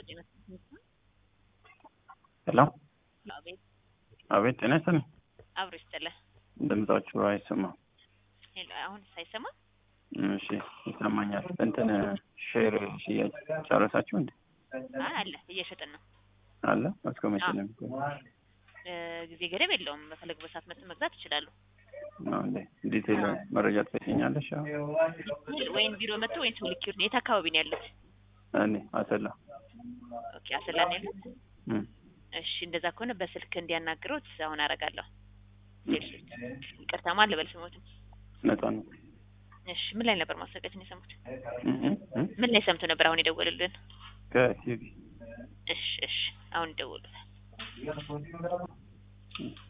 ሄሎ አቤት አቤት፣ ጤና ይስጥልኝ። አብሮ ይስጥልህ። ድምጻችሁ አይሰማም። ሄሎ አሁን ሳይሰማ እሺ፣ ይሰማኛል። እንትን ሼር ሽያጭ ጨረሳችሁ እንዴ? አይ አለ እየሸጥን ነው። አለ እስከ መቼ ነው የሚቆየው? እ ጊዜ ገደብ የለውም። በፈለጉበት ሰዓት መጥተው መግዛት ይችላሉ። ነው እንዴ? ዲቴል መረጃ ትሰጪኛለሽ? አዎ። ወይም ቢሮ መጥቶ ወይም ሰው ልክ ይሁን። የት አካባቢ ነው ያሉት? እኔ አሰላ ኦኬ አሰላ ነው ያሉት። እም፣ እሺ እንደዛ ከሆነ በስልክ እንዲያናግሩት አሁን አደርጋለሁ። ይቅርታ ማን ልበል ስሞትን? ነፃ ነው። እሺ ምን ላይ ነበር ማስታወቂያችን የሰሙት? እም፣ እም፣ እም፣ ምን ላይ ሰምቶ ነበር አሁን የደወሉልን? ከቲቪ እሺ እሺ አሁን ይደውሉታል።